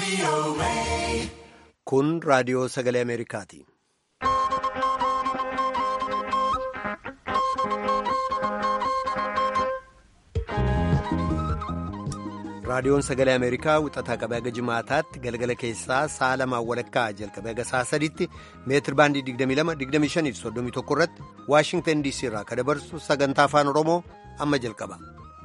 Kun raadiyoo sagalee Ameerikaati. Raadiyoon sagalee Ameerikaa wixataa qabee haga jimaataatti galgala keessaa sa'a lamaan walakkaa jalqabee haga sa'a sadiitti meetir baandii 22-25-31 irratti Waashingtan DC irraa kan dabarsu sagantaa afaan Oromoo amma jalqaba.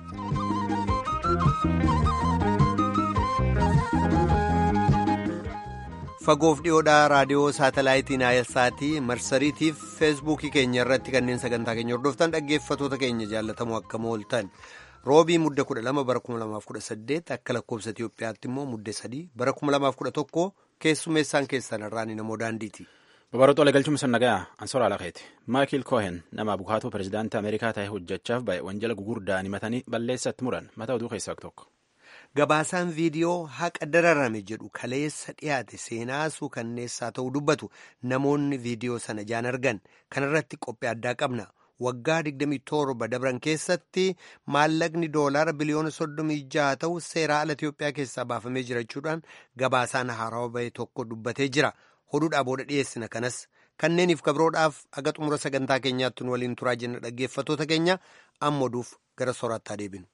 Fagoof dhiyoodhaa raadiyoo saatalaayitii Naayilsaatii marsariitiif feesbuukii keenya irratti kanneen sagantaa keenya hordoftan dhaggeeffatoota keenya jaallatamoo akkam ooltan. roobii mudda 12 bara 2018 akka lakkoofsa Itiyoophiyaatti immoo mudda 3 bara 2011 keessummeessaan keessan irraan namoo daandiiti. Babaroota waliin galchuun sannagayaa Ansoora Alakeeti. Maayikil Koohen nama bukaatoo pirezidaantii Ameerikaa ta'e hojjechaaf ba'e wanjala gugurdaan himatanii balleessatti muran mata oduu keessaa tokko. Gabaasaan viidiyoo haqa dararame jedhu kaleessa dhiyaate seenaasuu kanneessaa ta'uu dubbatu namoonni viidiyoo sana jaan argan kanarratti qophii addaa qabna. waggaa 27 dabran keessatti maallaqni doolaara biliyoona 36 ta'u seeraa ala Itiyoophiyaa keessaa baafamee jirachuudhaan gabaasaan haarawaa bahe tokko dubbatee jira. Oduudhaa booda dhiyeessina kanas kanneeniif kabroodhaaf aga xumura sagantaa keenyaatti nu waliin turaa jenna dhaggeeffatoota keenya amma oduuf gara soorattaa deebinu.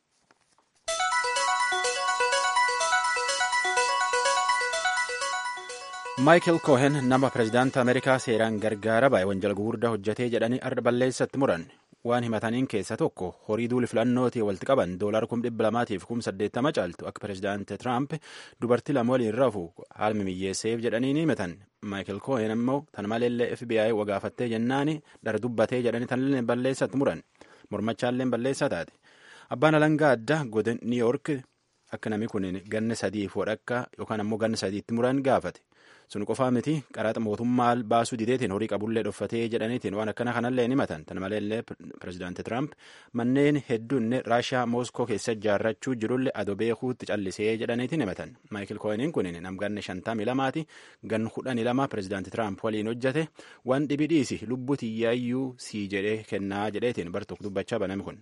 Maayikil Koohen nama pirezidaantii Ameerikaa seeraan gargaara ba'e wanjala gugurdaa hojjetee jedhanii arda balleessatti muran waan himataniin keessa tokko horii duuli filannootii walitti qaban doolaara kum dhibba lamaatiif kum saddeettama caaltu akka pirezidaantii Tiraamp dubartii lama waliin rafu haalmi miyyeesseef jedhanii ni himatan. Maayikil Koohen immoo tan maleellee FBI wagaafattee jennaani dhara dubbatee jedhanii tanillee balleessatti muran mormachaalleen balleessaa taate. Abbaan alangaa addaa godin New York akka namni kun ganna sadiif wadhakka yookaan ammoo ganna sadiitti muran gaafate. sun qofaa miti qaraxa mootummaa baasuu dideetiin horii qabullee dhoffatee jedhaniitiin waan akkana kanallee ni himatan tan maleellee pirezidaanti tiraamp manneen hedduun raashiyaa mooskoo keessa ijaarrachuu jirullee adoo beekuutti callisee jedhaniitiin himatan maayikil kooheniin kun namganne shantamii lamaati gan kudhanii lama pirezidaanti tiraamp waliin hojjate waan dhibi dhiisi lubbuu tiyyaayyuu sii jedhee kennaa jedheetiin bartuuf dubbachaa baname kun.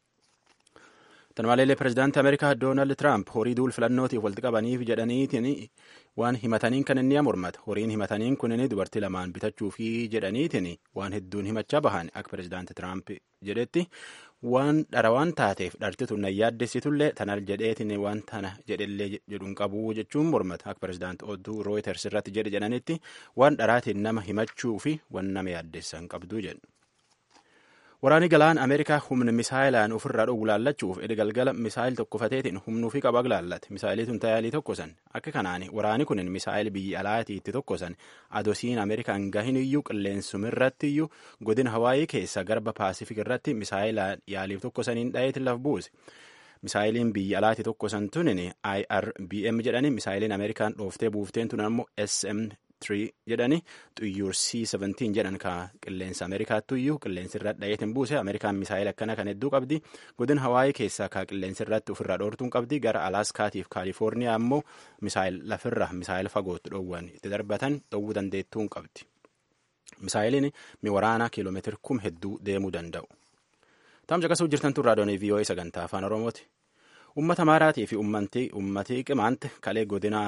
Tan maleellee pirezidaantii Ameerikaa Doonaald Tiraamp horii duul filannootiif walitti qabaniif jedhaniitiin waan himataniin kan inni mormata. Horiin himataniin kunin dubartii lamaan bitachuufi jedhaniitiin waan hedduun himachaa bahan akka pirezidaantii Tiraamp jedhetti waan dhara waan taateef dhartitu na yaaddessitullee tanal jedheetiin waan tana jedhellee jedhuun qabu jechuun mormata. Akka pirezidaantii oduu Rooyiters irratti jedhe jedhanitti waan dharaatiin nama himachuu fi waan nama yaaddessan qabdu jedhu. Waraanni galaan Ameerikaa humna misaayilaan ofirraa dhoowwu laallachuuf edda galgala misaayil tokkofateetiin humnuufi qaba laallate. Misaayiliituun taayaalii tokkosan. Akka kanaan waraanni kun misaayil biyya alaati itti tokkosan adosiin Ameerikaan gahin iyyuu qilleensumirratti iyyuu godina Hawaayii keessa garba Paasifik irratti misaayilaan yaaliif tokkosaniin dhayeetiin laf buuse. Misaayiliin biyya alaati tokkosan tunin IRBM jedhani misaayiliin Ameerikaan dhooftee buufteen tun ammoo SM jedhani xuyyuur C-17 jedhan ka qilleensa Ameerikaattu iyyuu qilleensi irra dhayeetiin buuse Ameerikaan misaayil akkana kan hedduu qabdi godina Hawaayii keessaa ka qilleensi irratti ofirraa dhoortuun qabdi gara Alaaskaatiif Kaalifoorniyaa ammoo misaayil lafirra misaayil fagootti dhoowwan itti darbatan dhoowwuu dandeettuun qabdi. Misaayiliin mi waraanaa kiiloomeetira kum hedduu deemuu danda'u. Taam caqasuu jirtan tun raadiyoon VOA sagantaa afaan Oromooti. Uummata maaraatii fi uummatii qimaante kalee godina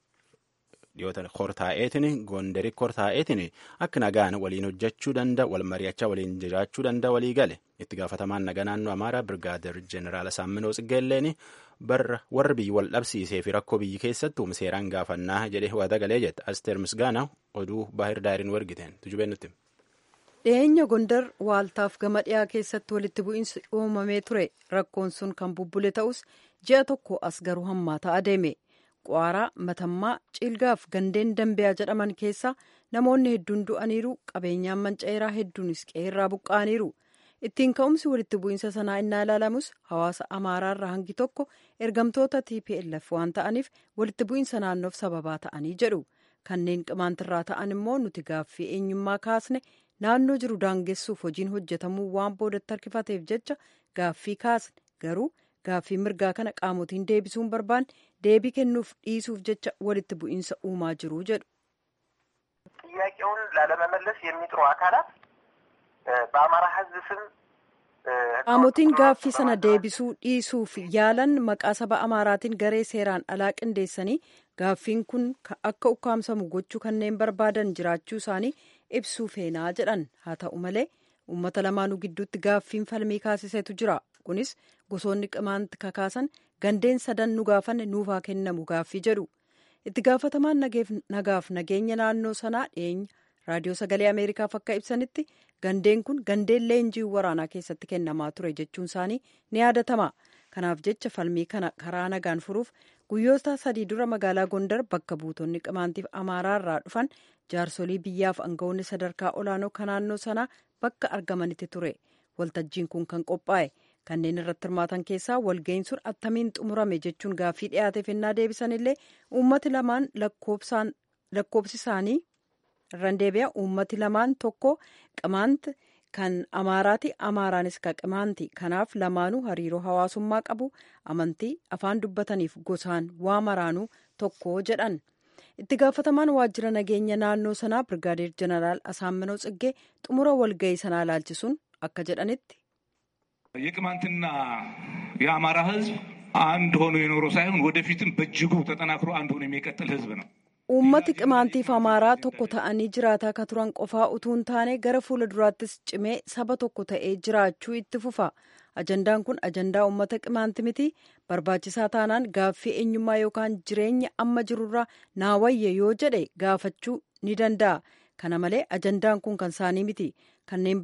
dhiyootan kortaa'eetiin gondari kortaa'eetiin akka nagaan waliin hojjechuu danda'a wal mari'achaa waliin jiraachuu danda'a walii gale itti gaafatamaan nagaa naannoo amaaraa birgaadir jeneraal Saamminoo Tsiggeelleen warra biyyi wal dhabsiisee fi rakkoo biyyi keessattuu seeraan gaafannaa jedhee waada galee jette asteer misgaana oduu baahir daariin wargiteen tujubeen nutti. dhiyeenya gondar waaltaaf gama dhiyaa keessatti walitti bu'iinsi uumamee ture rakkoon sun kan bubbule ta'us ji'a tokko as garuu hammaataa adeeme. Qwaaraa matammaa ciilgaaf gandeen dambiyaa jedhaman keessa namoonni hedduun du'aniiru qabeenyaan manca'eeraa hedduunis qeerraa buqqa'aniiru ittiin ka'umsi walitti bu'iinsa sanaa innaa ilaalamus hawaasa amaaraarraa hangi tokko ergamtoota tplf waan ta'aniif walitti bu'iinsa naannoof sababaa ta'anii jedhu kanneen qimaantirraa ta'an immoo nuti gaaffii eenyummaa kaasne naannoo jiru daangessuuf hojiin hojjetamuu waan boodatti harkifateef jecha gaaffii kaasne garuu. gaaffii mirgaa kana qaamotiin deebisuun barbaanne deebii kennuuf dhiisuuf jecha walitti bu'iinsa uumaa jiru jedhu. ጥያቄውን ላለመመለስ የሚጥሩ አካላት በአማራ ሕዝብ ስም qaamotiin gaaffii sana deebisuu dhiisuuf yaalan maqaa saba amaaraatiin garee seeraan alaa qindeessanii gaaffiin kun akka ukkaamsamu gochuu kanneen barbaadan jiraachuu isaanii ibsuu feenaa jedhan haa ta'u malee uummata lamaanuu gidduutti gaaffiin falmii kaasisetu jira kunis gosoonni qimaanti kakaasan gandeen sadan nu gaafanne nuufaa kennamu gaaffii jedhu itti gaafatamaan nagaaf nageenya naannoo sanaa dhiyeenya raadiyoo sagalee ameerikaaf akka ibsanitti gandeen kun gandeen leenjii waraanaa keessatti kennamaa ture jechuun isaanii ni yaadatama kanaaf jecha falmii kana karaa nagaan furuuf guyyoota sadii dura magaalaa gondar bakka buutonni qimaantiif amaaraa irraa dhufan jaarsolii biyyaaf aangawoonni sadarkaa olaanoo kan naannoo sanaa bakka argamanitti ture waltajjiin kun kan qophaa'e kanneen irratti hirmaatan keessaa walga'iin sun attamiin xumurame jechuun gaaffii dhiyaateef ennaa deebisanillee uummati lamaan lakkoobsi isaanii irraan deebi'a uummati lamaan tokko qimaanti kan amaaraati amaaraanis ka qimaanti kanaaf lamaanuu hariiroo hawaasummaa qabu amantii afaan dubbataniif gosaan waa maraanuu tokko jedhan itti gaafatamaan waajjira nageenya naannoo sanaa birgaadeer jeneraal asaamminoo tsiggee xumura walga'ii sanaa ilaalchisuun akka jedhanitti የቅማንትና የአማራ ህዝብ አንድ ሆኖ የኖረው ሳይሆን ወደፊትም በእጅጉ ተጠናክሮ አንድ ሆኖ የሚቀጥል ህዝብ ነው። uummati qimaantiif amaaraa tokko ta'anii jiraataa ka turan qofaa utuu hin taane gara fuula duraattis cimee saba tokko ta'ee jiraachuu itti fufa ajandaan kun ajandaa uummata qimaanti miti barbaachisaa taanaan gaaffii eenyummaa yookaan jireenya amma jirurraa naawayye yoo jedhe gaafachuu ni danda'a kana malee ajandaan kun kan isaanii miti kanneen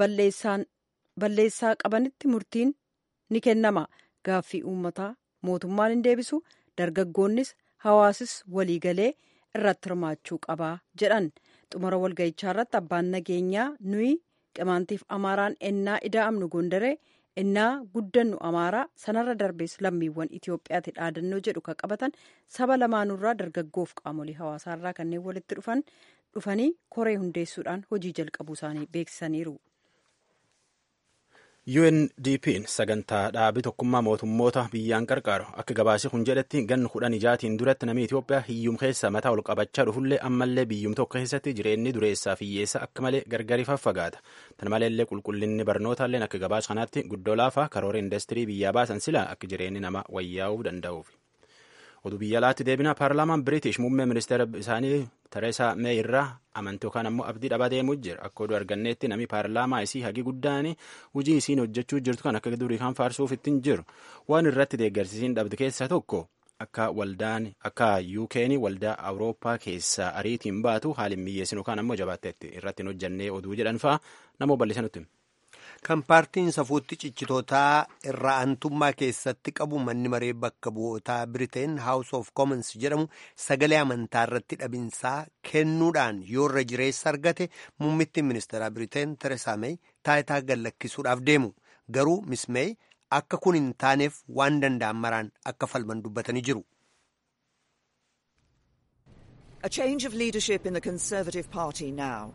balleessaa qabanitti murtiin ni kennama gaaffii uummataa mootummaan hin deebisu dargaggoonnis hawaasis waliigalee irratti hirmaachuu qabaa jedhan xumura walga'ichaa irratti abbaan nageenyaa nuyi qimaantiif amaaraan ennaa ida'amnu gondaree ennaa guddannu amaaraa sanarra darbees lammiiwwan itiyoophiyaatti dhaadannoo jedhu kan qabatan saba lamaanurraa dargaggoof qaamolee hawaasaarraa kanneen walitti dhufan dhufanii koree hundeessuudhaan hojii jalqabuu isaanii beeksisaniiru. UNDP'n sagantaa dhaabii tokkummaa mootummoota biyyaan qarqaaru akka gabaasii kun jedhetti ganna kudhan ijaatiin duratti namni Itoophiyaa hiyyum keessa mataa ol qabachaa dhufullee ammallee biyyum tokko keessatti jireenyi dureessaa fi hiyyeessa akka malee gargari faffagaata. Tan maleellee qulqullinni barnootaalleen akka gabaasa kanaatti guddoo laafaa karoora industirii biyyaa baasan silaa akka jireenyi nama wayyaa'uu danda'uuf. oduu biyya alaatti deebina paarlaamaan biriitish muummee ministeera isaanii tereesaa mee irraa amantii yookaan ammoo abdii dhabaa deemuu jira akka oduu arganneetti namni paarlaamaa isii hagi guddaan hojii isiin hojjechuu jirtu kan akka durii kan faarsuuf ittiin jiru waan irratti deeggarsiisiin dhabde keessaa tokko akka waldaan akka yuukeen waldaa awurooppaa keessaa ariitiin baatu haaliin miyyeessin yookaan ammoo jabaatteetti irratti hin hojjannee oduu jedhan fa'a namoo bal'isanutti. kan paartiin safuutti cichitootaa irraa aantummaa keessatti qabu manni maree bakka bu'ootaa biriteen haawus of commons jedhamu sagalee amantaa irratti dhabinsaa kennuudhaan yoo irra jireessa argate muummittiin ministeeraa biriteen teresaa meey taayitaa gallakkisuudhaaf deemu garuu miss meey akka kun hin taaneef waan danda'an maraan akka falman dubbatanii jiru. A change of leadership in the Conservative Party now.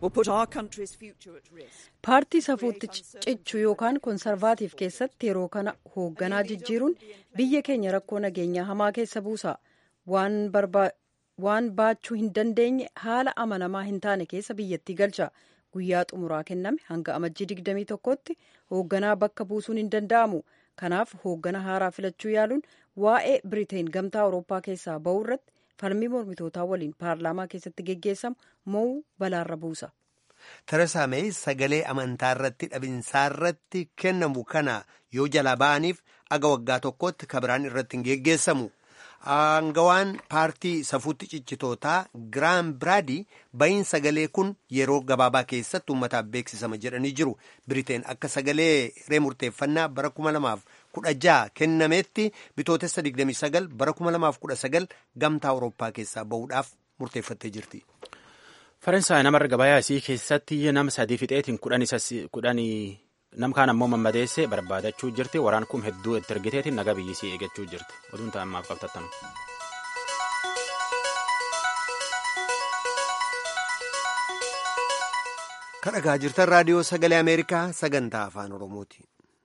paartii safuutti cichuu yookaan konsarvaatiif keessatti yeroo kana hoogganaa jijjiiruun biyya keenya rakkoo nageenyaa hamaa keessa buusa waan baachuu hin dandeenye haala amanamaa hin taane keessa biyyattii galcha guyyaa xumuraa kenname hanga amajjii 21tti hoogganaa bakka buusuun hin danda'amu kanaaf hooggana haaraa filachuu yaaluun waa'ee biriteen gamtaa awurooppaa keessaa ba'uu irratti falmii mormitootaa waliin paarlaamaa keessatti geggeessamu mo'uu balaarra buusa. Teresaa Meey sagalee amantaa irratti dhabinsaa irratti kennamu kana yoo jalaa ba'aniif aga waggaa tokkotti kabiraan irratti hin geggeessamu. Aangawaan paartii safuutti cichitootaa Giraam Biraadii ba'iin sagalee kun yeroo gabaabaa keessatti uummataaf beeksisama jedhanii jiru. Biriteen akka sagalee hiree murteeffannaa bara kuma lamaaf kudha jaha kennametti bitootessa 29 bara 2019 gamtaa awurooppaa keessaa bahuudhaaf murteeffattee jirti. Faransaay namarra gabayaa isii keessatti nama sadii fixeetiin kudhanii nam kaan ammoo mammadeessee barbaadachuu jirti waraan kun hedduu itti ergiteetiin naga biyyisii eeggachuu jirti oduun ta'ammaaf qabtattan. kadhagaa jirtan raadiyoo sagalee ameerikaa sagantaa afaan oromooti.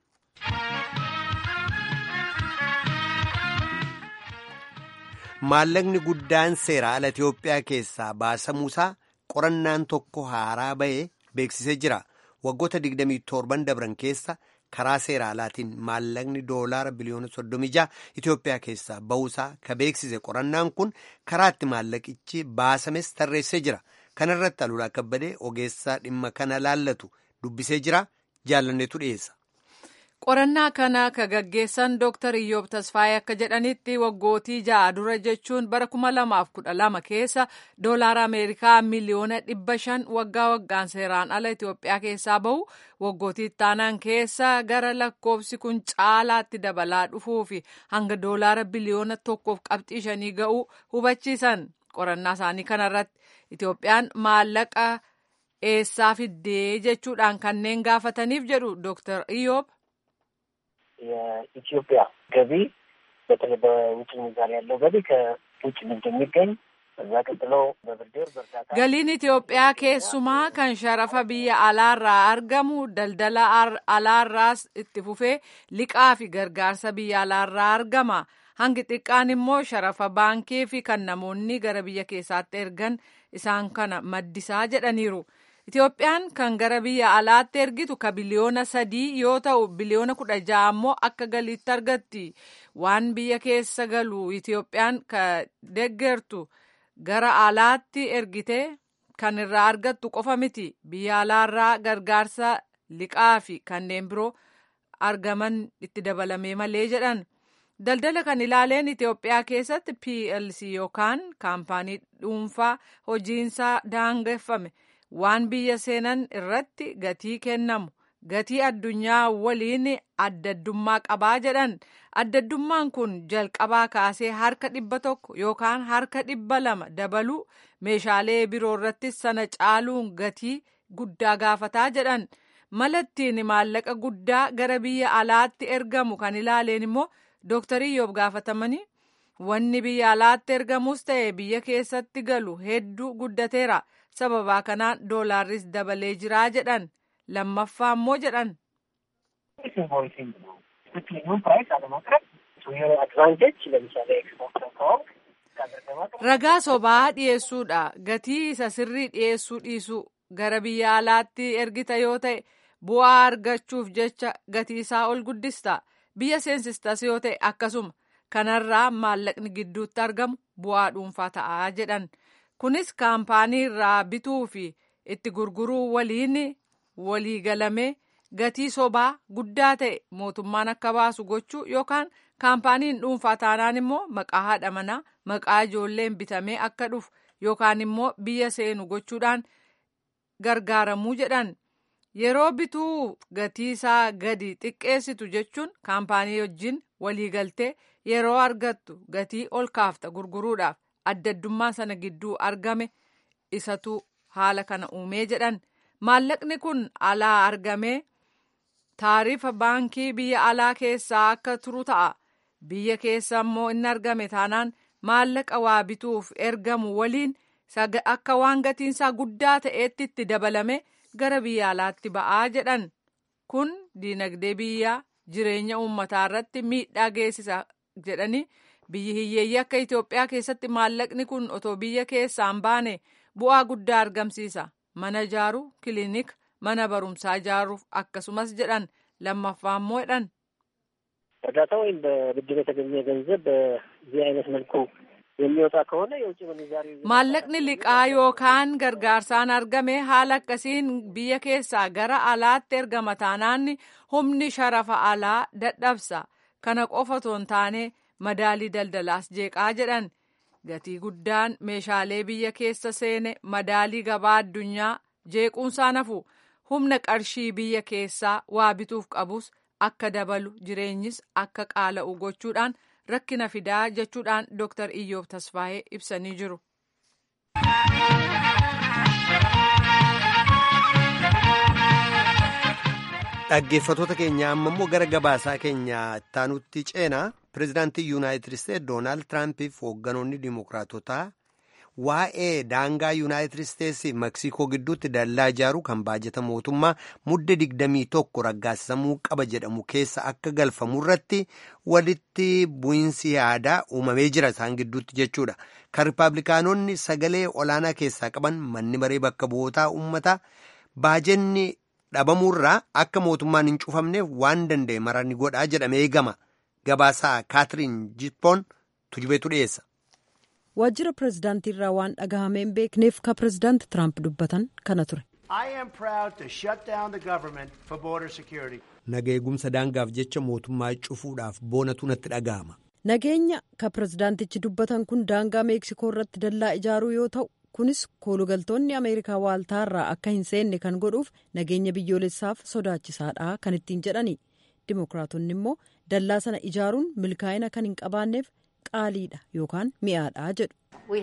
maallaqni guddaan seera ala Itiyoophiyaa keessaa baasamuusaa qorannaan tokko haaraa bahee beeksisee jira. Waggoota 27 dabran keessa karaa seera alaatiin maallaqni doolaara biliyoona 36 Itoophiyaa keessaa ba'uusaa ka beeksise qorannaan kun karaa itti maallaqichi baasames tarreessee jira. Kana irratti Alulaa Kabbadee ogeessaa dhimma kana laallatu dubbisee jira. Jaalanneetu dhiyeessa. qorannaa kana ka gaggeessan dooktar iyyoob tasfaayee akka jedhanitti waggootii ja'a dura jechuun bara kuma lamaaf kudha lama keessa doolaara ameerikaa miliyoona dhibba shan waggaa waggaan seeraan ala itiyoophiyaa keessaa bahu waggootii ittaanaan keessa gara lakkoofsi kun caalaatti dabalaa dhufuufi hanga doolaara biliyoona tokkoof qabxii shanii ga'uu hubachiisan qorannaa isaanii kanarratti itiyoophiyaan maallaqa eessaa fiddee jechuudhaan kanneen gaafataniif jedhu dooktar iyyoob የኢትዮጵያ ገቢ በተለይ በውጭ ምንዛሪ ያለው ገቢ ከውጭ ንግድ የሚገኝ እዛ ቀጥሎ በብድር በእርዳታ galiin Itoophiyaa keessumaa kan sharafa biyya alaarraa argamu daldala alaarraas itti fufee liqaa fi gargaarsa biyya alaarraa argama hangi xiqqaan immoo sharafa baankii fi kan namoonni gara biyya keessaatti ergan isaan kana maddisaa jedhaniiru. Itoophiyaan kan gara biyya alaatti ergitu ka biliyoona sadii yoo ta'u biliyoona kudha ja'a immoo akka galiitti argatti waan biyya keessa galu Itoophiyaan ka deggertu gara alaatti ergite kan irraa argattu qofa miti biyya alaarraa gargaarsa liqaa fi kanneen biroo argaman itti dabalamee malee jedhan. Daldala kan ilaaleen Itoophiyaa keessatti PLC yookaan kaampaanii dhuunfaa hojiinsaa daangeffame. waan biyya seenan irratti gatii kennamu gatii addunyaa waliin addaddummaa qabaa jedhan addaddummaan kun jalqabaa kaasee harka dhibba tokko yookaan harka dhibba lama dabaluu meeshaalee biroo irrattis sana caaluun gatii guddaa gaafataa jedhan malattiin maallaqa guddaa gara biyya alaatti ergamu kan ilaaleen immoo dooktarii Iyyoob gaafatamanii wanni biyya alaatti ergamus ta'e biyya keessatti galu hedduu guddateera. sababaa kanaan doolaarris dabalee jiraa jedhan lammaffaa immoo jedhan. ragaa sobaa dhiyeessuudha gatii isa sirrii dhiyeessuu dhiisuu gara biyya alaatti ergita yoo ta'e bu'aa argachuuf jecha gatii isaa ol guddista biyya seensistas yoo ta'e akkasuma kanarraa maallaqni gidduutti argamu bu'aa dhuunfaa ta'aa jedhan. kunis kaampaanii irraa bituu fi itti gurguruu waliin walii galamee gatii sobaa guddaa ta'e mootummaan akka baasu gochuu yookaan kaampaaniin dhuunfaa taanaan immoo maqaa haadha manaa maqaa ijoolleen bitamee akka dhufu yookaan immoo biyya seenu gochuudhaan gargaaramuu jedhan yeroo bituu gatii isaa gadi xiqqeessitu jechuun kaampaanii wajjin walii galtee yeroo argattu gatii ol kaafta gurguruudhaaf. addaddummaa sana gidduu argame isatu haala kana uumee jedhan maallaqni kun alaa argamee taarifa baankii biyya alaa keessaa akka turu ta'a biyya keessa immoo inni argame taanaan maallaqa waa bituuf ergamu waliin akka waan gatiinsaa guddaa ta'eetti itti dabalame gara biyya alaatti ba'aa jedhan kun diinagdee biyyaa jireenya uummataa irratti miidhaa geessisa jedhanii. biyyi hiyyeeyyii akka Itoophiyaa keessatti maallaqni kun otoo biyya keessaa hin baane bu'aa guddaa argamsiisa mana ijaaruu kiliinika mana barumsaa ijaaruuf akkasumas jedhan lammaffaa immoo jedhan. እርዳታ ወይም በብድር የተገኘ ገንዘብ በዚህ አይነት መልኩ የሚወጣ ከሆነ የውጭ ምንዛሪ maallaqni liqaa yookaan gargaarsaan argame haala akkasiin biyya keessaa gara alaatti ergama taanaan humni sharafa alaa dadhabsa kana qofa otoo hin taane madaalii daldalaas jeeqaa jedhan gatii guddaan meeshaalee biyya keessa seene madaalii gabaa addunyaa jeequunsaa nafu humna qarshii biyya keessaa waa bituuf qabus akka dabalu jireenyis akka qaala'u gochuudhaan rakkina fidaa jechuudhaan dooktar iyyoob tasfaayee ibsanii jiru. dhaggeeffatoota keenya amma immoo gara gabaasaa keenya ittaanutti ceenaa pireezidaantii yuunaayitid isteetsi doonaald tiraampiif hoogganoonni dimookiraatotaa waa'ee daangaa yuunaayitid isteetsi meeksikoo gidduutti dallaa ijaaruu kan baajata mootummaa mudde digdamii tokko raggaasisamuu qaba jedhamu keessa akka galfamu irratti walitti bu'iinsi yaadaa uumamee jira isaan gidduutti jechuudha kan ripaablikaanonni sagalee olaanaa keessaa qaban manni maree bakka bu'ootaa uummataa baajenni dhabamuurraa akka mootummaan hin cufamneef waan danda'e maranni godhaa jedhamee eegama. Gabaasaa Kaatiriin Jippoon tujubeetu dhiyeessa. Waajjira pirezidaantii irraa waan dhagahamee hin beekneef ka pirezidaanti Tiraamp dubbatan kana ture. Naga eegumsa daangaaf jecha mootummaa cufuudhaaf boonatu natti dhaga'ama. Nageenya ka pirezidaantichi dubbatan kun daangaa meeksikoo irratti dallaa ijaaruu yoo ta'u kunis koolugaltoonni ameerikaa waaltaarraa akka hin seenne kan godhuuf nageenya biyyoolessaaf sodaachisaadha kan ittiin jedhani. Dimookiraatonni immoo dallaa sana ijaaruun milkaa'ina kan hin qabaanneef qaaliidha yookaan mi'aadha jedhu.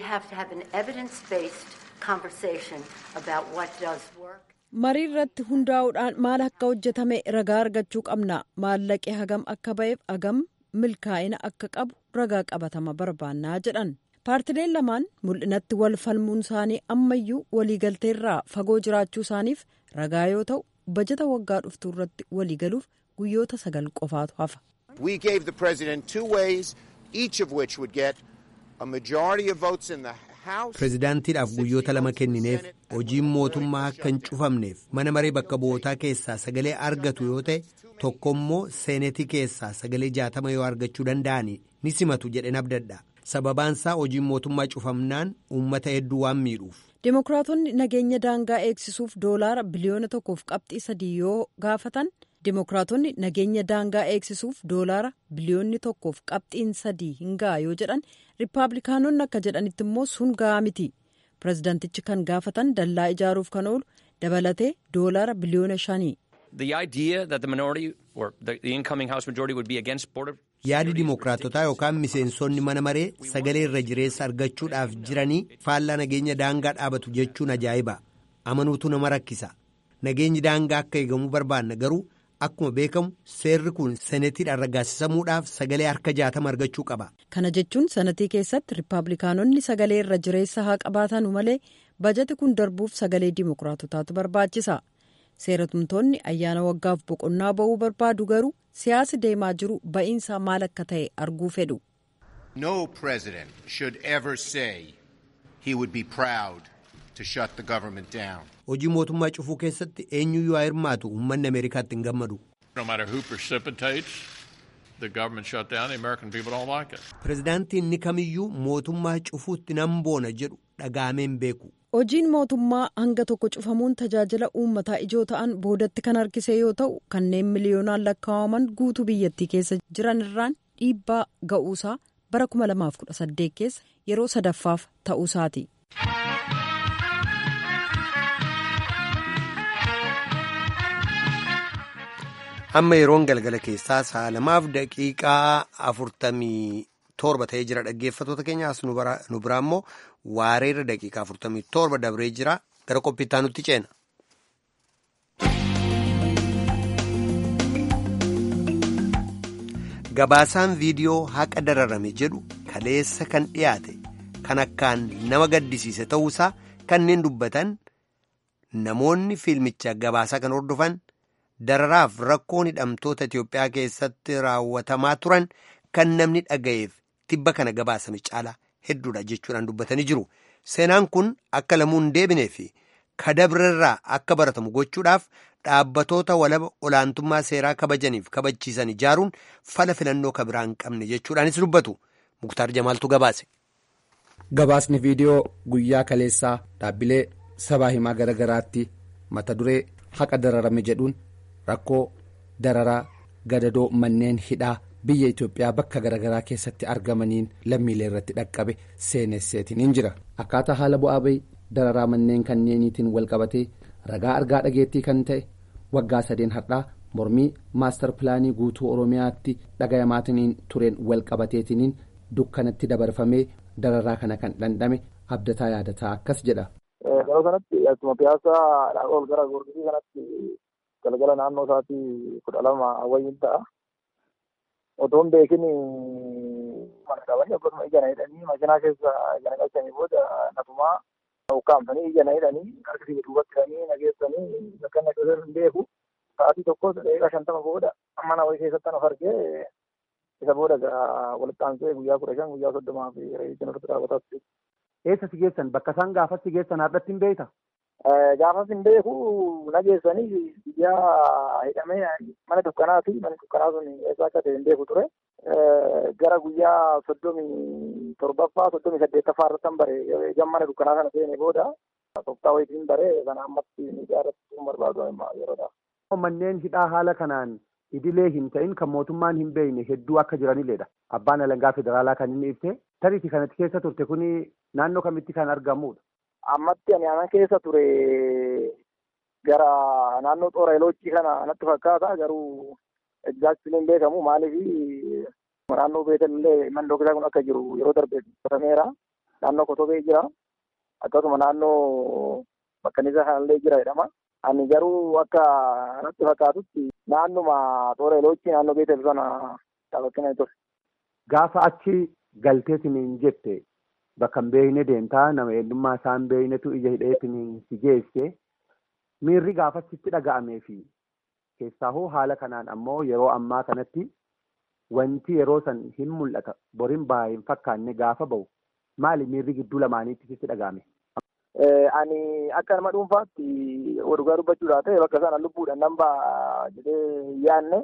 marii irratti hundaa'uudhaan maal akka hojjetame ragaa argachuu qabna maallaqee hagam akka ba'eef hagam milkaa'ina akka qabu ragaa qabatama barbaannaa jedhan paartileen lamaan mul'inatti wal falmuun isaanii ammayyuu waliigalteerraa fagoo jiraachuu isaaniif ragaa yoo ta'u bajata waggaa dhuftuu irratti waliigaluuf guyyoota sagal qofaatu hafa. We gave the president two ways, each of which would get a majority of votes in the House. Pirezidaantiidhaaf guyyoota lama kennineef hojiin mootummaa akka hin cufamneef mana maree bakka bu'ootaa keessaa sagalee argatu yoo ta'e tokkommoo seenetii keessaa sagalee jaatama yoo argachuu danda'ani ni simatu jedhen abdadha. Sababaansaa hojiin mootummaa cufamnaan uummata hedduu waan miidhuuf. Dimookiraatonni nageenya daangaa eegsisuuf doolaara biliyoona tokkoof qabxii sadii yoo gaafatan. Dimookiraatonni nageenya daangaa eegsisuuf doolaara biliyoonni tokkoof qabxiin sadii hin ga'a yoo jedhan riippaabilikaanonni akka jedhanitti immoo sun ga'a miti pirezidaantichi kan gaafatan dallaa ijaaruuf kan oolu dabalatee doolaara biliyoona shanii. yaadi dimookiraatotaa yookaan miseensonni mana maree sagalee irra jireessa argachuudhaaf jiranii faallaa nageenya daangaa dhaabatu jechuun ajaa'iba amanuutu nama rakkisa nageenyi daangaa akka eegamu barbaanna garuu. Akkuma beekamu seerri kun senetiidhaan raggaasisamuudhaaf sagalee harka jaatama argachuu qaba. Kana jechuun senetii keessatti riippaabilikaanonni sagalee irra jireessa haa qabaatan malee bajati kun darbuuf sagalee dimookiraatotaatu barbaachisa. Seeratumtoonni ayyaana waggaaf boqonnaa ba'uu barbaadu garuu siyaasi deemaa jiru ba'iinsaa maal akka ta'e arguu fedhu. No president should ever say he would be proud to shut the government down. Hojii mootummaa cufuu keessatti eenyuyyuu haa hirmaatu uummanni Ameerikaatti hin gammadu. No matter who precipitates the government shutdown, the American people don't like it. Pirezidaantiin ni kamiyyuu mootummaa cufuutti nan boona jedhu dhaga'amee hin beeku. Hojiin mootummaa hanga tokko cufamuun tajaajila uummataa ijoo ta'an boodatti kan harkise yoo ta'u kanneen miliyoonaan lakkaa'aman guutuu biyyattii keessa jiran irraan dhiibbaa ga'uusaa bara 2018 keessa yeroo sadaffaaf ta'uusaati. Amma yeroon galgala keessaa sa'a lamaaf daqiiqaa afurtamii torba ta'ee jira dhaggeeffatoota keenyaas nu biraa immoo waareerra daqiiqaa afurtamii torba dabree jira gara qophiittaa nutti ceena. Gabaasaan viidiyoo haqa dararame jedhu kaleessa kan dhiyaate kan akkaan nama gaddisiise ta'uusaa kanneen dubbatan namoonni fiilmicha gabaasaa kan hordofan. dararaaf rakkoon hidhamtoota Itiyoophiyaa keessatti raawwatamaa turan kan namni dhaga'eef tibba kana gabaasame caalaa hedduudha jechuudhaan dubbatanii jiru. Seenaan kun akka lamuun deebinee fi kadabrarraa akka baratamu gochuudhaaf dhaabbatoota walaba olaantummaa seeraa kabajaniif kabachiisan ijaaruun fala filannoo kabiraa hin qabne jechuudhaanis dubbatu. Muktaar Jamaaltu gabaase. Gabaasni viidiyoo guyyaa kaleessaa dhaabbilee sabaa himaa garaa garaatti mata duree haqa dararame jedhuun. rakkoo dararaa gadadoo manneen hidhaa biyya Itoophiyaa bakka garaagaraa keessatti argamaniin lammiilee irratti dhaqqabe seenesseetiin hin jira akkaataa haala bu'aa bahii dararaa manneen kanneeniitiin walqabatee ragaa argaa dhageettii kan ta'e waggaa sadeen har'aa mormii maastar pilaanii guutuu oromiyaatti dhagayamaatiin tureen walqabateetiin dukkanatti dabarfamee dararaa kana kan dhandhame abdataa yaadataa akkas jedha. Yeroo kanatti akkuma piyaasaa ol gara goorgisii kanatti galgala naannoo isaatii kudha lama wayyiin ta'a. Otoon beekin mana qabanii akkasuma ija na hidhanii makiinaa keessa ija na galchanii booda natumaa ukkaamsanii ija na hidhanii harkisii duubatti hidhanii na geessanii bakka na keessatti hin beeku. Sa'aatii tokkos daqiiqaa shantama booda mana wayii keessatti of argee isa booda walitti aansee guyyaa kudha shan guyyaa soddomaa fi reeyitiin irratti raawwataa Eessa si geessan bakka isaan gaafas si geessan har'atti hin beekta? Gaafas hin beeku nageessanii guyyaa hidhamee mana dukkanaa fi mana dukkanaa sun eessa akka ta'e hin beeku ture. Gara guyyaa soddomii torbaffaa soddomii saddeettaffaa irratti bare gan mana dukkanaa kana seene booda tooftaa wayitiin bare kana ammatti miidiyaa irratti barbaadu yeroodha. Manneen hidhaa haala kanaan idilee hin ta'in kan mootummaan hin beekne hedduu akka jiranilleedha. Abbaan alangaa federaalaa kan inni ibse tariitii kanatti keessa turte kuni naannoo kamitti kan argamudha. Ammatti ani anan keessa ture gara naannoo xoora eloojii kana natti fakkaata garuu egzaaktiin hin beekamu maaliif naannoo beekallee mandoo isaa kun akka jiru yeroo darbe qotameera naannoo kotobee jira akkasuma naannoo bakkanisa kanallee jira jedhama. Ani garuu akka natti fakkaatutti naannuma xoora eloojii naannoo beetel sana daawwatina ture. Gaafa achi galteetiin jette bakka hin beekne deemtaa nama eenyummaa isaa hin beeknetu ija hidheetiin si geesse miirri gaafasitti dhaga'amee fi keessaa hoo haala kanaan ammoo yeroo ammaa kanatti wanti yeroo san hin mul'ata boriin baa hin fakkaanne gaafa ba'u maali miirri gidduu lamaaniitti sitti dhaga'ame. Ani akka nama dhuunfaatti dhugaa dubbachuudhaa ta'e bakka sana lubbuudhaan nan ba'a jedhee yaadne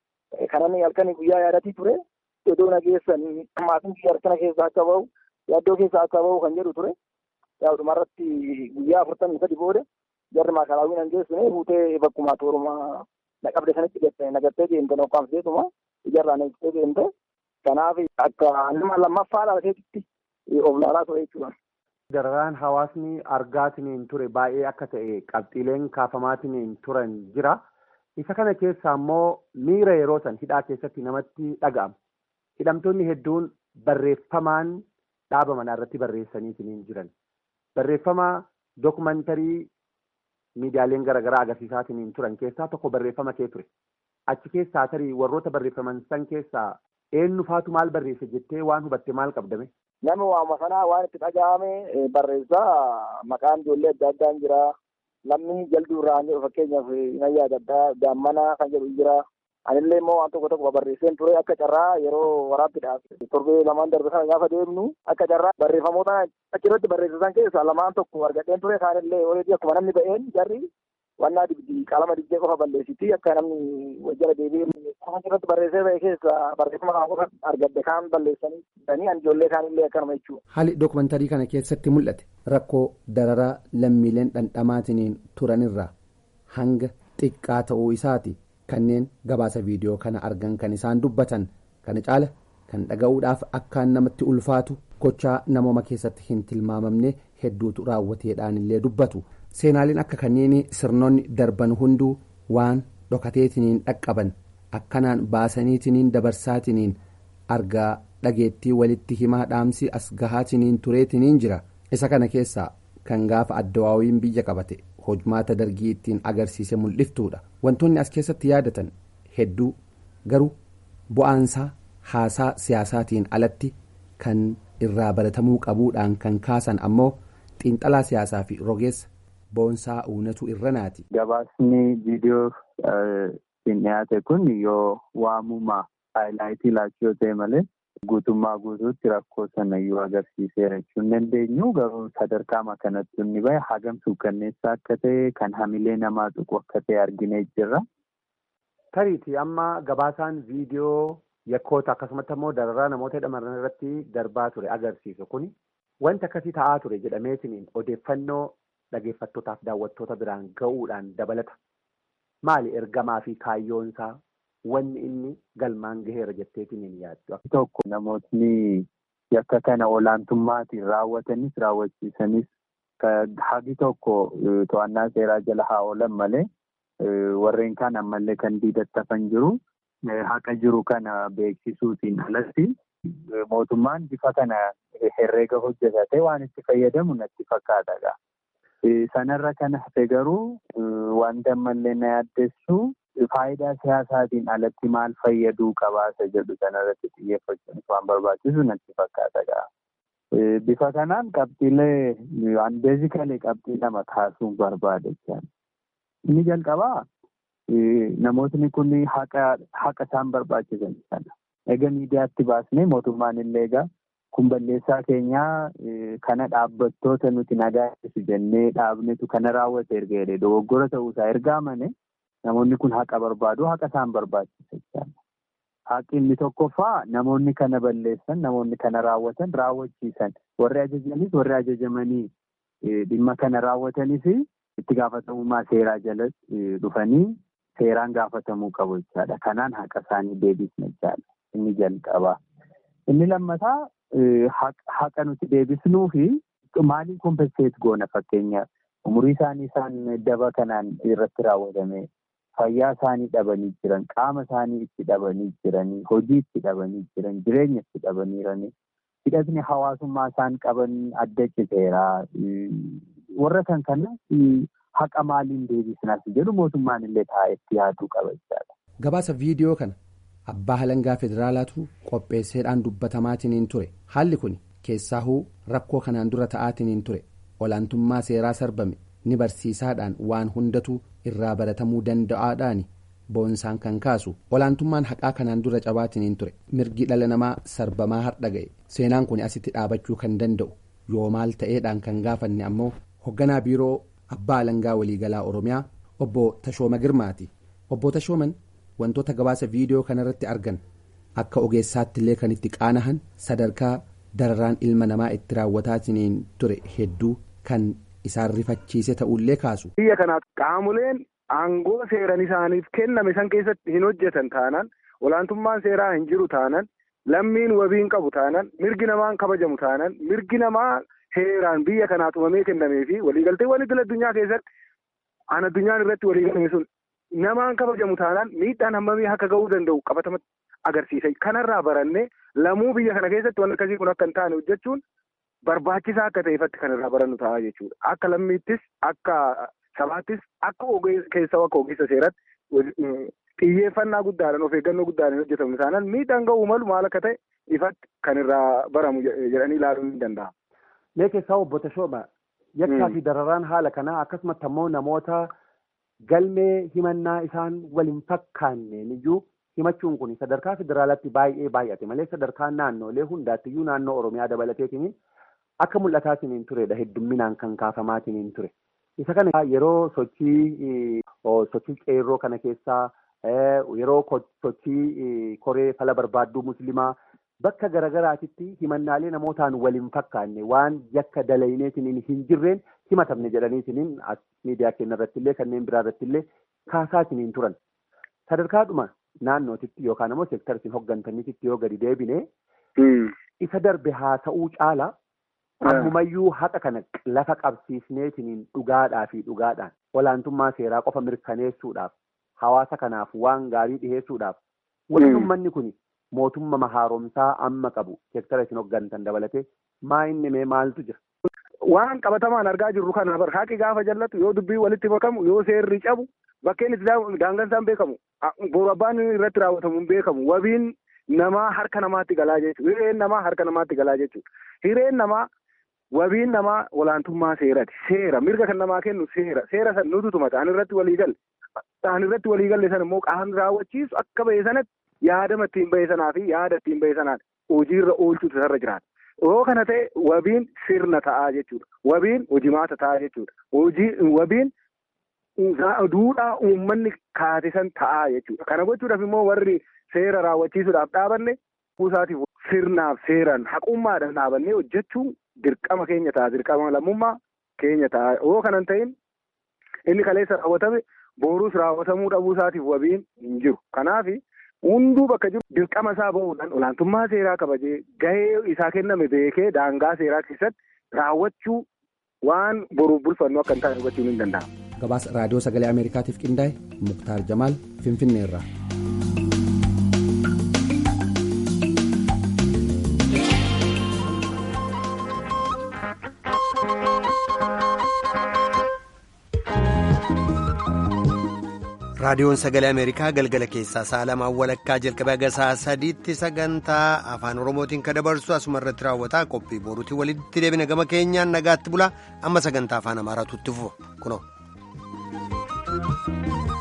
kanan halkanii guyyaa yaadatii ture iddoo nageessanii maatiin biyya harkana keessaa akka bahu yaaddoo keessaa akka bahu kan jedhu ture. Yaa dhumarratti guyyaa afurtamii sadi booda jarri maakalaawwiin an geessine fuutee bakkuma tooruma na qabde sanitti gatte nagattee deemte nokkaamseetuma ijarraa na ibsitee deemte. Kanaaf akka nama lammaffaa dhalateetitti of laalaa ture jechuudha. Dararaan hawaasni argaatiniin ture baay'ee akka ta'e qabxiileen kaafamaatiniin turan jira. Isa kana keessaa immoo miira yeroo san hidhaa keessatti namatti dhaga'ama. Hidhamtoonni hedduun barreeffamaan dhaaba manaa irratti barreessaniitiin jiran. Barreeffama dookumantarii miidiyaaleen garaagaraa agarsiisaatiin turan keessaa tokko barreeffama kee ture. Achi keessaa tarii warroota barreeffaman san keessaa eenyu faatu maal barreesse jettee waan hubatte maal qabdame? Nama waama sanaa waan itti dhaga'ame barreessaa maqaan ijoollee adda addaan jira. Namni jalduu irraa jedhu fakkeenyaaf nayyaa adda addaa gaammana kan jedhu jira. Anillee immoo waan tokko tokko barreesseen ture akka carraa yeroo waraabbiidhaaf torbee lamaan darbe sana gaafa deemnu akka carraa barreeffamoota achirratti barreessisan keessaa lamaan tokko argadheen ture kaanillee oreedii akkuma namni ba'een jarri wannaa dibdii qalama dibbee qofa balleessiti akka namni wajjira deebi'ee kan achirratti barreessee ba'e keessaa barreeffama kana qofa argadde kaan balleessanii danii an ijoollee kaanillee akkanuma jechuudha. Haalli dookumantarii kana keessatti mul'ate rakkoo dararaa lammiileen dhandhamaatiniin turanirraa hanga xiqqaa ta'uu isaati. kanneen gabaasa viidiyoo kana argan kan isaan dubbatan kana caala kan dhaga'uudhaaf akkaan namatti ulfaatu gochaa namooma keessatti hin tilmaamamne hedduutu raawwateedhaan illee dubbatu seenaaleen akka kanneen sirnoonni darban hunduu waan dhokateetiniin dhaqqaban akkanaan baasaniitiniin dabarsaatiniin argaa dhageettii walitti himaa dhaamsi as gahaatiniin tureetiniin jira isa kana keessaa kan gaafa addawaawiin biyya qabate. hojmaata dargii ittiin agarsiise mul'iftuudha wantoonni as keessatti yaadatan hedduu garuu bu'aansaa haasaa siyaasaatiin alatti kan irraa baratamuu qabuudhaan kan kaasan ammoo xiinxalaa siyaasaa fi rogeessa boonsaa uunatu irranaati. gabaasni viidiyoo ittiin dhiyaate kun yoo waamuma haayilaayitii laachuu yoo ta'e malee guutummaa guutuutti rakkoo sana iyyuu agarsiiseera jechuun dandeenyu garuu sadarkaa kanatti inni bahe hagam suukkanneessaa akka ta'e kan hamilee namaa tuqu akka ta'e arginee jirra. Tariiti amma gabaasaan viidiyoo yakkoota akkasumatti ammoo dararaa namoota hidhaman irratti darbaa ture agarsiisu kuni wanti akkasii ta'aa ture jedhameetiniin odeeffannoo dhageeffattootaaf daawwattoota biraan ga'uudhaan dabalata. Maali ergamaa fi kaayyoonsaa wanni inni galmaan gaheera jetteetiin hin yaaddu. Tokko namootni yakka kana olaantummaatiin raawwatanis raawwachiisanis hagi tokko to'annaa seeraa jala haa oolan malee warreen kaan ammallee kan diidattafan jiru haqa jiru kana beeksisuutiin alatti mootummaan bifa kana herreega hojjetate waan itti fayyadamu natti fakkaata. Sanarra kan hafe garuu wanta ammallee na yaaddessu faayidaa siyaasaatiin alatti maal fayyaduu qabaasa jedhu sanarratti xiyyeeffachuun waan barbaachisu natti fakkaata. Bifa kanaan qabxiilee waan beezikalee qabxii lama kaasuun barbaada jechuudha. Inni jalqabaa namootni kun haqa isaan barbaachisan sana. Egaa miidiyaatti baasnee mootummaan illee egaa kun balleessaa keenyaa kana dhaabbattoota nuti nagaa eegsisu jennee dhaabnetu kana raawwate erga jedhee dogoggora ta'uusaa erga amane namoonni kun haqa barbaadu haqa isaan barbaachisa jechaadha. Haqi inni tokkoffaa namoonni kana balleessan namoonni kana raawwatan raawwachiisan warri ajajanis warri ajajamanii dhimma kana raawwatanis itti gaafatamummaa seeraa jala dhufanii seeraan gaafatamuu qabu jechaadha. Kanaan haqa isaanii deebisna jechaadha. Inni jalqabaa. Inni lammataa haqa nuti deebisnuu fi maaliin kompenseet goona fakkeenyaaf umurii isaanii isaan daba kanaan irratti raawwatame fayyaa isaanii dhabanii jiran qaama isaanii itti dhabanii jiranii hojii itti dhabanii jiran jireenya itti dhabaniiranii hidhatni hawaasummaa isaan qaban adda citeera warra kan kana haqa maaliin deebisnaas jedhu mootummaan illee taa'etti yaaduu qaba jechaadha. Gabaasa viidiyoo kana abbaa halangaa federaalaatu qopheesseedhaan dubbatamaatiin ture haalli kun keessaahuu rakkoo kanaan dura ta'aatiin ture olaantummaa seeraa sarbame ni barsiisaadhaan waan hundatu irraa baratamuu danda'aadhaan boonsaan kan kaasu olaantummaan haqaa kanaan dura cabaatiin ture mirgi dhala namaa sarbamaa har'a ga'e seenaan kun asitti dhaabachuu kan danda'u yoo maal ta'eedhaan kan gaafanne ammoo hoogganaa biiroo abbaa halangaa waliigalaa oromiyaa obbo tashooma girmaati obbo tashooman wantoota gabaasa viidiyoo kanarratti argan akka ogeessaatti illee kan itti qaanahan sadarkaa dararaan ilma namaa itti raawwataatiin ture hedduu kan isaan rifachiise ta'ullee kaasu. biyya kanaaf qaamoleen aangoo seeran isaaniif kenname san keessatti hin hojjetan taanaan olaantummaan seeraa hin jiru taanaan lammiin wabiin qabu taanaan mirgi namaan kabajamu taanaan mirgi namaa seeraan biyya kanaa tumamee kennamee fi waliigalteewwan idil addunyaa keessatti aan addunyaan irratti waliigalame sun namaan kabajamu taanaan miidhaan hammamii akka ga'uu danda'u qabatamatti agarsiisa kanarraa barannee lamuu biyya kana keessatti waan akkasii kun akka hin taane hojjechuun barbaachisaa akka ta'eefatti kan irraa barannu ta'a jechuudha akka lammiittis akka sabaattis akka keessaa akka ogeessa seeratti xiyyeeffannaa guddaadhaan of eeggannoo guddaadhaan hojjetamu taanaan miidhaan ga'uu malu maal akka ta'e ifatti kan irraa baramu jedhanii ilaaluun ni danda'ama. Mee keessaa obbo Tashooma yakkaa fi dararaan haala kanaa akkasumatti ammoo namoota galmee himannaa isaan waliin fakkaanneen iyyuu himachuun kun sadarkaa federaalaatti baay'ee baay'ate malee sadarkaa naannoolee hundaattiyyuu naannoo Oromiyaa dabalateetiin akka mul'ataatiin turedha heddumminaan kan kaafamaatiin ture. Isa kana yeroo sochii sochii qeerroo kana keessaa yeroo sochii koree fala barbaadduu musliimaa bakka garagaraatitti himannaalee namootaan waliin fakkaanne waan yakka dalayneetiin hin jirreen himatamne jedhaniitiin miidiyaa keenya irratti illee kanneen biraa irratti illee kaasaatiin turan. Sadarkaadhuma naannootitti yookaan immoo seektara isin hoggantaniititti yoo gadi deebine isa darbe haa ta'uu caala ammumayyuu haqa kana lafa qabsiisneetiin dhugaadhaa fi dhugaadhaan olaantummaa seeraa qofa mirkaneessuudhaaf hawaasa kanaaf waan gaarii dhiheessuudhaaf wanti uummanni kun mootummaa haaromsaa amma qabu seektara isin hoggantan dabalatee maa inni mee maaltu jira. Waan qabatamaan argaa jirru kana bar haqi gaafa jallatu yoo dubbii walitti makamu yoo seerri cabu bakkeen itti daangansaan beekamu boru abbaan irratti raawwatamu hin beekamu wabiin namaa harka namaatti galaa jechuudha hireen namaa harka namaatti galaa jechuudha hireen namaa wabiin namaa olaantummaa seerati seera mirga kan namaa kennu seera seera san nutu tumata an irratti walii galle an irratti walii galle san immoo qaamni raawwachiisu akka ba'e sanatti yaadama ittiin ba'e sanaa fi yaada ittiin ba'e sanaan hojiirra oolchuutu isarra jiraata. Yoo kana ta'e wabiin sirna ta'aa jechuudha. Wabiin hojimaata ta'aa jechuudha. Hojii wabiin duudhaa uummanni kaatisan ta'aa jechuudha. Kana gochuudhaaf immoo warri seera raawwachiisuudhaaf dhaabanne kuusaatiif sirnaaf seeraan haqummaadhaan dhaabannee hojjechuun dirqama keenya ta'a. Dirqama lammummaa keenya ta'a. Yoo kanan ta'in inni kaleessa raawwatame boruus raawwatamuu dhabuu isaatiif wabiin hin jiru. Kanaaf hunduu bakka jiru dirqama isaa bahuudhaan olaantummaa seeraa kabajee gahee isaa kenname beekee daangaa seeraa keessatti raawwachuu waan boruuf bulfannu akka hin taane hubachuun hin danda'amu. Gabaasa raadiyoo sagalee Ameerikaatiif qindaa'e Muktaar Jamaal Finfinneerraa. raadiyoon sagalee ameerikaa galgala keessaa sa'a lamaan walakkaa jalqabee haga sa'a sadiitti sagantaa afaan oromootiin kan dabarsu asuma irratti raawwataa qophii boruutiin walitti deebina gama keenyaan nagaatti bulaa amma sagantaa afaan amaaraatu itti fufa kunoo.